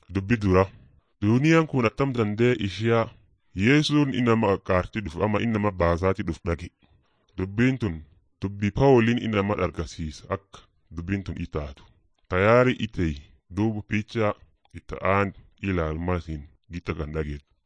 dubbi dura duuniyaan kun attam dandee ishiyaa yesuun inama qaqqaartii dhuf ama inama baasaati dhuf dhagi dubbiin tun dubbi paawoliin inama dhargasiisa akka dubbiin tun itaatu tayaari itey duubu picha itta aan ilaalmasin gita kan dhageet